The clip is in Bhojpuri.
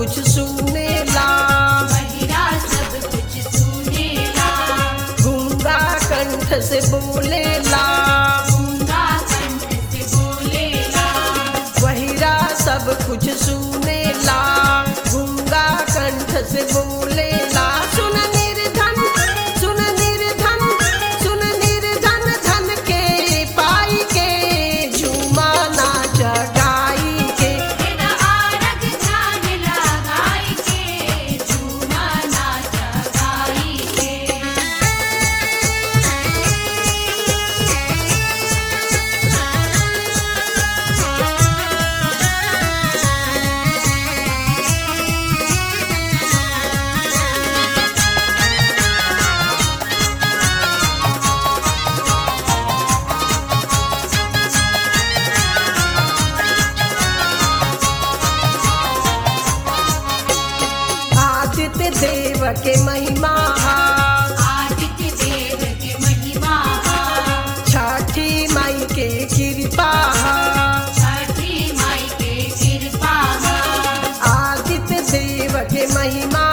कुछ सुनेला महिला सब कुछ सुनेला गूंगा कंठ से बोलेला गूंगा कंठ से बोलेला बहिरा सब कुछ सुनेला गूंगा कंठ से बोलेला सुन निर्धन सुन निर्धन सुन निर्धन धन के पाई के झूमा नाच गाई के बिन आरग ध्यान लगाई के झूमा नाच गाई के आदित्य देव के महिमा आदित्य देव के महिमा छठी माई के कृपा छठी माई के कृपा आदित्य देव के महिमा